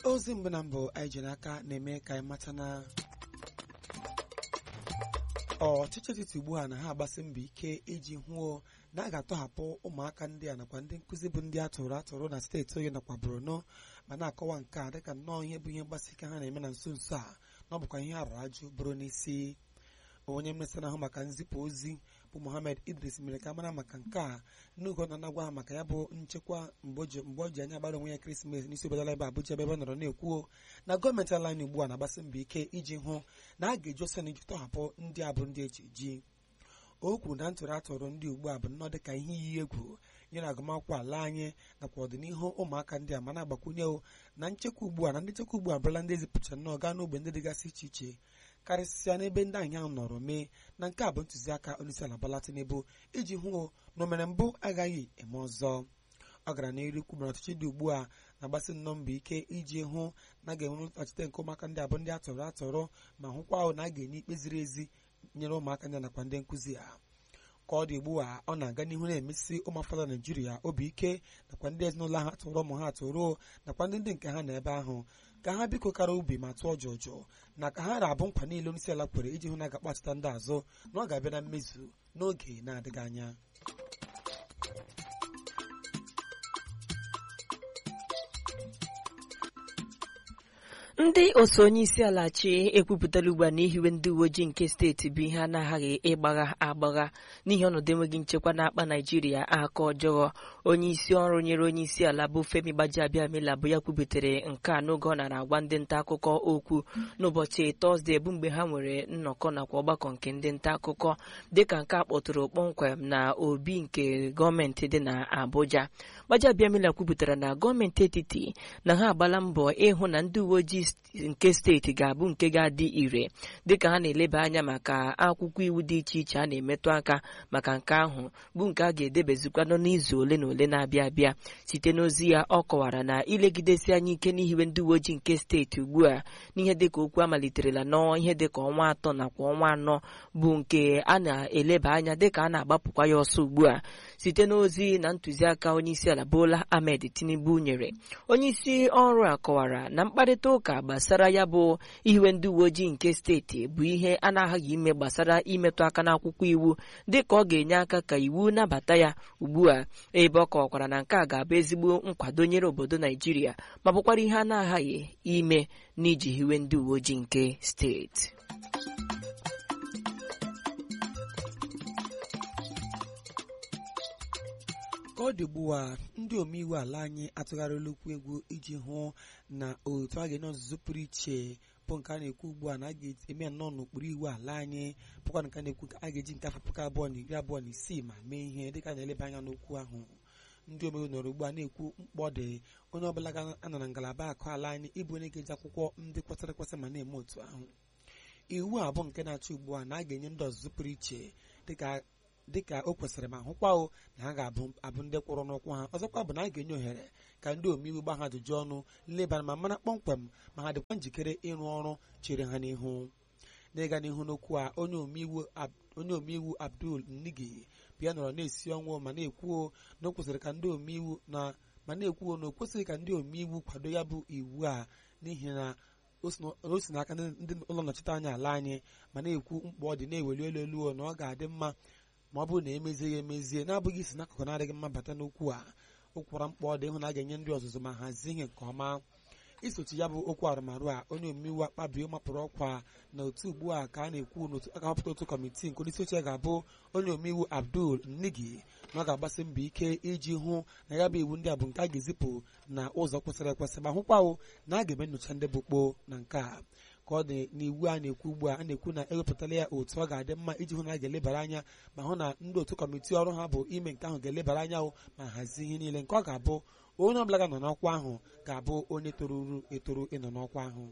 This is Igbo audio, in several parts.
ozi mbụ na mbụ anyị ji n'aka na-eme ka anyị mata na ọchịchị etiti ugbu a na ha agbasi mbọ ike iji hụo na a ga-atọhapụ ụmụaka ndị a nakwa ndị nkụzi bụ ndị atụrụ atụrụ na steeti oyi nakwa borno ma na-akọwa nke a dịka nnọọ ihe bụ ihe mgbasi ike ha na-eme na nso nso a na ọ bụkwa ihe arụ ajụ bụrụ n'isi onye mmesa na-ahụ maka nzipụ ozi bụ mohammed idris mere ka mara maka nke a n'oge ọ na-anagwa ha maka ya bụ nchekwa mgbe o ji anya agbara onwe ya ekeresimesi n'isi obodo ala ebe abụja ebe ebe ọ nọrọ na-ekwuo na gọọmenti ala anyị ugbu a na-agbasi mbọ ike iji hụ na a ga-eji ọsọ na iji tọhapụ ndị a bụ ndị eji eji o kwuru na ntụrụ atụrụ ndị ugbu a bụ nnọọ dịka ihe iyi egwu nyere agụmakwụkwọ ala anyị nakwa ọdịnihu ụmụaka ndị a ma na-agbakwunye na nchekwa ugbu a na ndị nchekwa ugbu a bụrụla ndị ezipụcha nnọọ gaa n'ogbe ndị dịgasị iche iche karịsịa n'ebe ndị anyị ahụ nọrọ mee na nke a bụ ntụziaka onyeisiala Bola Tinubu iji hụ na omere mbụ agaghị eme ọzọ ọ gara n'iru kwubara ọchịchị dị ugbu a na-agbasi nnọọ mbọ ike iji hụ na a ga-enwe ọchịchị nke ụmụaka ndị abụ ndị atọrọ atọrọ ma hụkwa ahụ na a ga-enye ikpe ziri ezi nyere ụmụaka ndị nakwa ndị nkụzi ha ka ọ dị ugbu a ọ na-aga n'ihu na-emesi ụmụafọdụ naijiria obi ike nakwa ndị ezinụlọ ha tụrụ ụmụ ha atụrụ nakwa ndị ndị nke ha na ebe ahụ ka ha biko kara ubi ma tụọ jọjọ na ka ha na-abụ nkwa niile onyeisi ala kwere iji hụ na ga-akpachita ndị azụ na ọ ga-abịa na mmezu n'oge na-adịghị anya ndị otu onye isi ala chi ekwupụtala ugbu a na ihiwe ndị uwe ojii nke steeti bụ ihe anaghị ịgbagha agbagha n'ihi ọnọdụ enweghị nchekwa na-akpa naijiria aka ọjọọ onye isi ọrụ nyere onye isi ala bụ femi gbajiabiamila bụ ya kwubutere nke a n'oge ọ nara agwa ndị nta akụkọ okwu n'ụbọchị tọzdee bụ mgbe ha nwere nnọkọ nakwa ọgbakọ nke ndị nta akụkọ dịka nke a kpọtụrụ kpọmkwem na obi nke gọọmenti dị na abuja gbajiabiamila kwupụtara na gọọmenti etiti na ha agbala mbọ ịhụ na ndị uwe ojii nke steeti ga-abụ nke ga-adị ire dịka ha na-eleba anya maka akwụkwọ iwu dị iche iche a na-emetụ aka maka nke ahụ bụ nke a ga-edebezikwanụ n'izu ole na ole na-abịa abịa site n'ozi ya ọ kọwara na ilegidesi anya ike n'ihiwe ndị uwe ojii nke steeti ugbu a n'ihe dịka okwu amaliterela n'ọnwa ihe dịka ọnwa atọ nakwa ọnwa anọ bụ nke a na-eleba anya dịka a na-agbapụkwa ya ọsọ ugbu a site n'ozi na ntụziaka onyeisiala Bola Ahmed Tinubu nyere onyeisi ọrụ a kọwara na mkparịta ụka gbasara ya bụ ihiwe ndị uwe ojii nke steeti bụ ihe a na-aghaghị ime gbasara imetụ aka n'akwụkwọ iwu dịka ọ ga-enye aka ka iwu nabata ya ugbu a ebe ọ kọwakwara na nke a ga-abụ ezigbo nkwado nyere obodo Naijiria ma bụkwara ihe a na-aghaghị ime n'iji hiwe ndị uwe ojii nke steeti ka ọ dị ugbu a ndị omeiwu ala anyị atụgharịla okwu egwu iji hụ na otu a ga-enye ọzụzụ pụrụ iche bụ nke a na-ekwu ugbu a na a ga-eme nnọọ n'okpuru iwu ala anyị bụkwa nke a na-ekwu a ga-eji nke afọ puku abụọ na iri abụọ na isii ma mee ihe dịka a na-eleba anya n'okwu ahụ ndị omeiwu nọrọ ugbu a na-ekwu mkpọ dị onye ọbụla ga-anọ na ngalaba akụ ala anyị ịbụ onye ga-eji akwụkwọ ndị kwesịrị ekwesị ma na-eme otu ahụ iwu a bụ nke na-achọ ugbu a na a ga-enye ndị ọzụzụ pụrụ iche dịka dịka o kwesịrị ma hụkwa o na ha ga-abụ ndị kwụrụ n'ụkwụ ha ọzọkwa bụ na a ga-enye ohere ka ndị omeiwu gba ha ajụjụ ọnụ lebara ma mara kpọmkwem ma ha dịkwa njikere ịrụ ọrụ chere ha n'ihu n'ịga n'ihu n'okwu a onye omeiwu Abdul Nigi bịa nọrọ na-esi ọnwụ ma na-ekwuo na o kwesịrị ka ndị omeiwu na ma na-ekwuo na o kwesịrị ka ndị omeiwu kwado ya bụ iwu a n'ihi na o si n'aka ndị ụlọ nnọchite anya ala anyị ma na-ekwu mkpa ọ dị na-eweli elu elu na ọ ga-adị mma ma ọ bụrụ na emezie ya emezie na-abụghị isi n'akụkụ na-adịghị mma bata n'okwu a o kwara mkpa ọ dị ịhụ na a ga-enye ndị ọzụzụ ma hazie ihe nke ọma isochi ya bụ okwu arụmarụ a onye omeiwu akpabio mapụrụ ọkwa na otu ugbu a ka a na-ekwu n'otu aka họpụta otu kọmitii nke onyeisi oche ga-abụ onye omeiwu Abdul Nigi na ọ ga-agbasi mbọ ike iji hụ na ya bụ iwu ndị a bụ nke a ga-ezipụ na ụzọ kwesịrị ekwesị ma hụkwawo na a ga-eme nyocha ndị bụ kpoo na nke a ka ọ dị n'iwu a na-ekwu ugbu a a na-ekwu na ewepụtala ya otu ọ ga-adị mma iji hụ na a ga-elebara anya ma hụ na ndị otu kọmitii ọrụ ha bụ ime nke ahụ ga-elebara anya ma hazie ihe niile nke ọ ga-abụ onye ọbụla ga-anọ n'ọkwa ahụ ga-abụ onye toruru etoru ịnọ n'ọkwa ahụ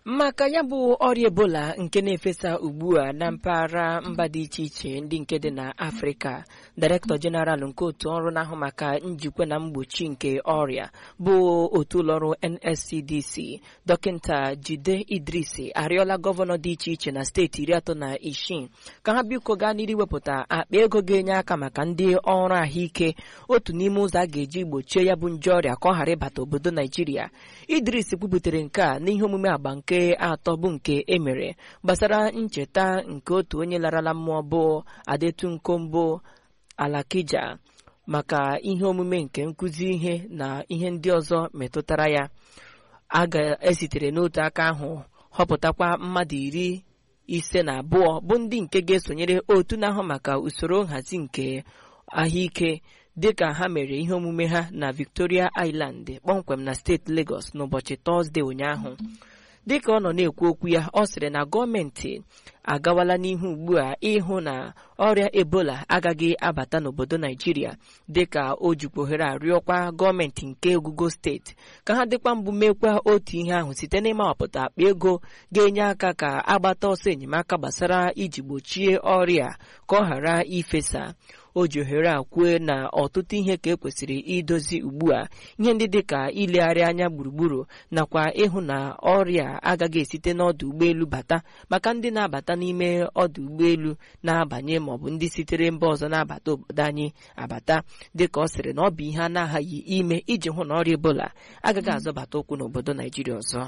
maka ya bụ ọrịa ebola nke na-efesa ugbu a na mpaghara mba dị iche iche ndị nke dị na afrịka direktọ jeneral nke otu ọrụ na-ahụ maka njikwa na mgbochi nke ọrịa bụ otu ụlọọrụ nscdc dọkịta jide idrisi arịọla gọvanọ dị iche iche na steeti iri atọ na isii ka ha biko gaa n'iru iwepụta akpa ego ga-enye aka maka ndị ọrụ ahụike otu n'ime ụzọ a ga-eji gbochie ya bụ nje ọrịa ka ọ ghara ịbata obodo naijiria idris kwubutere nke a n'ihe omume agba nke atọ bụ nke emere gbasara ncheta nke otu onye larala mmụọ bụ adetunkombo alakija maka ihe omume nke nkụzi ihe na ihe ndị ọzọ metụtara ya a ga-esitere n'otu aka ahụ họpụtakwa mmadụ iri ise na abụọ bụ ndị nke ga-esonyere otu na-ahụ maka usoro nhazi nke ahụike dịka ha mere ihe omume ha na Victoria Island kpọmkwem na steeti Lagos n'ụbọchị Tọzdee ụnyaahụ dịka ọ nọ na-ekwu okwu ya ọ sịrị na gọọmenti agawala n'ihu ugbu a ịhụ na ọrịa ebola agaghị abata n'obodo naijiria dịka o jikwa ohere arịọkwa gọọmenti nke ogugo steeti ka ha dịkwa mbụ mekwa otu ihe ahụ site n'ịmawapụta akpa ego ga-enye aka ka agbata ọsọ enyemaka gbasara iji gbochie ọrịa ka ọ ghara ifesa o ji ohere a kwue na ọtụtụ ihe ka ekwesịrị idozi ugbu a ihe ndị dị ka ilegharị anya gburugburu nakwa ịhụ na ọrịa agaghị esite n'ọdụ ụgbọelu bata maka ndị na-abata n'ime ọdụ ụgbọelu na-abanye maọbụ ndị sitere mba ọzọ na-abata obodo anyị abata dịka ọ sịrị na ọ bụ ihe a na-aghaghị ime iji hụ na ọrịa ebola agaghị azọbata ụkwụ n'obodo naijiria ọzọ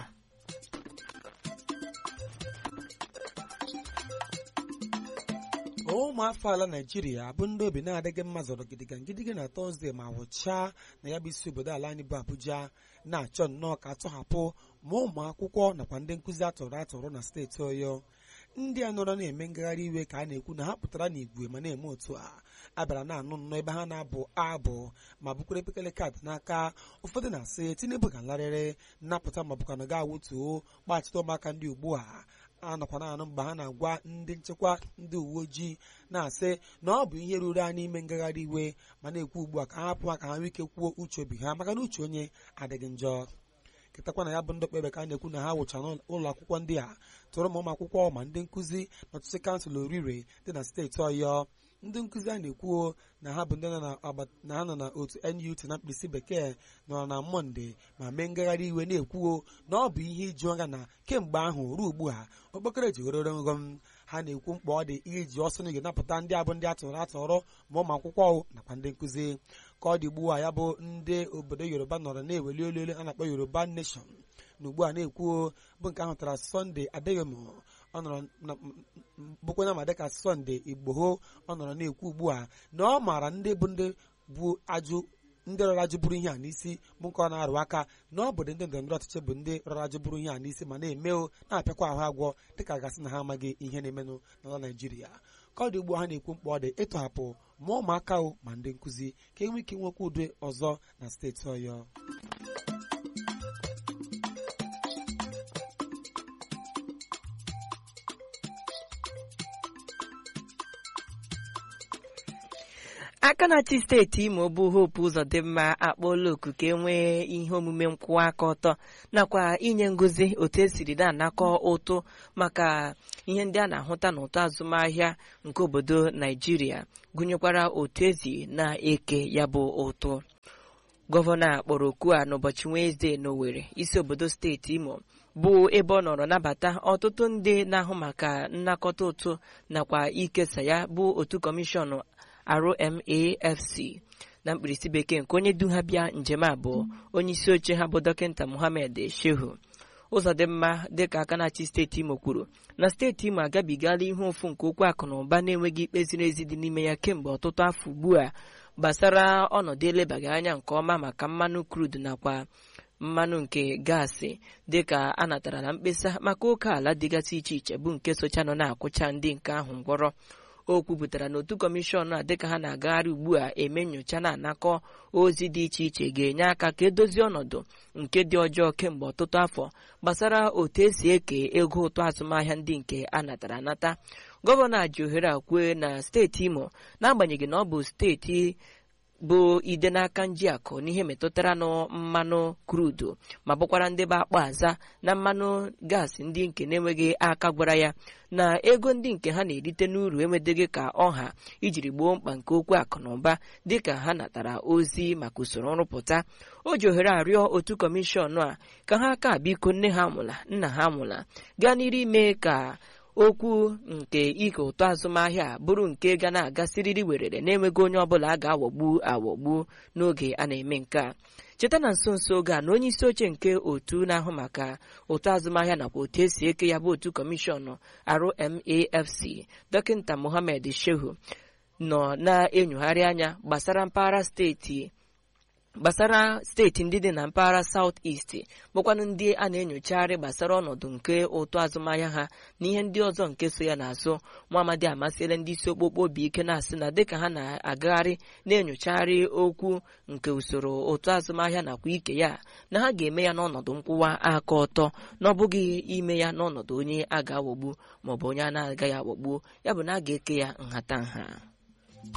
ụmụafọ ala naijiria bụ ndị obi na-adịghị mma zọrọ gidiga gidiga na tọzdee ma wụchaa na ya bụ isi obodo ala anyị bụ abuja na-achọ nnọọ ka atọhapụ ma ụmụ akwụkwọ nakwa ndị nkụzi atọrọ atọrọ na steeti ọyọ ndị a nọrọ na-eme ngagharị iwe ka a na-ekwu na ha pụtara n'igwe ma na-eme otu a abịara na-anụ nnọọ ebe ha na-abụ abụ ma bukwere epekele kaadị n'aka ụfọdụ na-asị tinubu ga larịrị nnapụta ma bụkwa na ga awụtuo gbachite ụmụaka ndị ugbu a anọkwa na-anụ mgbe ha na-agwa ndị nchekwa ndị uwe ojii na-asị na ọ bụ ihe ruru anyị ime ngagharị iwe ma na-ekwu ugbu a ka ha hapụ ha ka ha nwee ike kwuo uche obi ha maka na uche onye adịghị njọ ketakwa na ya bụ ndị okpebe ka a na-ekwu na ha wụcha n'ụlọ akwụkwọ ndị a tụrụ ma ụmụ akwụkwọ ma ndị nkụzi na ọtụtụ kansụl orire dị na steeti ọyọ ndị nkụzi a na-ekwuo na ha bụ ndị na ha nọ na otu NUT na mkpirisi bekee nọrọ na mọnde ma mee ngagharị iwe na-ekwuo na ọ bụ ihe iju anya na kemgbe ahụ ruo ugbu a okpokoro jigororo nghọm ha na-ekwu mkpa ọ dị iji ọsọ n'ige napụta ndị abụ ndị atụrụ atọrọ ma ụmụ akwụkwọ nakwa ndị nkụzi ka ọ dị ugbu a ya bụ ndị obodo yoruba nọrọ na-eweli olu elu a na-akpọ yoruba nation na ugbu a na-ekwuo bụ nke ahụ tara sọnde adeyomo ọ nọrọ bụkwana ma dịka sọnde igboho ọ nọrọ na-ekwu ugbu a na ọ maara ndị bụ ndị bụ ajụ ndị rọrọ ajụ bụrụ ihe a n'isi bụ nke ọ na-arụ aka na ọ bụ ndị ndọrọndọrọ ọchịchị bụ ndị rọrọ ajụ bụrụ ihe a n'isi ma na-eme o na-apịakwa ahụ agwọ dịka gasị na ha amaghị ihe na-emenụ n'ala naijiria ka ọ dị ugbu ha na-ekwu mkpa ọ dị ịtọhapụ ma ụmụaka o ma ndị nkụzi ka enwe ike nwekwa udo ọzọ na steeti ọyọ aka na-achị steeti imo bụ hope ụzọdịmma akpọọla oku ka e nwee ihe omume nkwụwa aka ọtọ nakwa inye ngozi otu esiri na-anakọ ụtụ maka ihe ndị a na-ahụta n'ụtọ azụmahịa nke obodo naijiria gụnyekwara otu ezi na-eke ya bụ ụtụ gọvanọ a kpọrọ oku a n'ụbọchị wenezdee n'Owerri isi obodo steeti imo bụ ebe ọ nọrọ nabata ọtụtụ ndị na-ahụ maka nnakọta ụtụ nakwa ikesa ya bụ otu kọmishọn RMAFC na mkpirisi bekee nke onye du ha bịa njem abụọ onye isi oche ha bụ dọkịta Mohammed Shehu ụzọdịmma dịka aka na-achị steeti Imo kwuru na steeti Imo agabigala ihe ụfụ nke okwu akụ na ụba na-enweghị ikpe ziri ezi dị n'ime ya kemgbe ọtụtụ afọ ugbu a gbasara ọnọdụ elebaghị anya nke ọma maka mmanụ crude nakwa mmanụ nke gaasị dịka a natara na mkpesa maka oke ala dịgasị iche iche bụ nke socha nọ na-akwụcha ndị nke ahụ ngwọrọ o kwupụtara na otu kọmishọn a dịka ha na-agagharị ugbu a eme nyocha na-anakọ ozi dị iche iche ga-enye aka ka edozie ọnọdụ nke dị ọjọọ kemgbe ọtụtụ afọ gbasara otu esi eke ego ụtụ azụmahịa ndị nke a natara anata gọvanọ ji ohere a kwue na steeti imo n'agbanyeghị na ọ bụ steeti bụ ide n'aka njiakụ n'ihe metụtara nụ mmanụ krudu ma bụkwara ndị bụ akpa aza na mmanụ gaasị ndị nke na-enweghị aka gwara ya na ego ndị nke ha na-erite n'uru enwedeghị ka ọha ijiri gboo mkpa nke okwu akụ na ụba dịka ha natara ozi maka usoro nrụpụta o ji ohere arịọ otu kọmishọn a ka ha ka biko nne ha mụla nna ha mụla gaa n'iru ime ka okwu nke ike ụtọ azụmahịa bụrụ nke ga na-aga siriri werere na-enweghị onye ọbụla a ga-aghọgbu aghọgbu n'oge a na-eme nke a cheta na nso nso oge a na onye isi oche nke otu na-ahụ maka ụtọ azụmahịa nakwa otu esi eke ya bụ otu kọmishọn RMAFC dọkịta Mohammed Shehu nọ na-enyogharị anya gbasara mpaghara steeti gbasara steeti ndị dị na mpaghara South East bụkwanụ ndị a na-enyocharị gbasara ọnọdụ nke ụtọ azụmahịa ha na ihe ndị ọzọ nke so ya n'azụ Muhammadi amasịla ndị isi okpokpo obi ike na-asị na dịka ha na-agagharị na-enyocharị okwu nke usoro ụtọ azụmahịa nakwa ike ya na ha ga-eme ya n'ọnọdụ nkwụwa aka ọtọ na ọ bụghị ime ya n'ọnọdụ onye a ga-aghọgbu maọbụ onye a na-agaghị aghọgbu ya bụ na a ga-eke ya nhatanha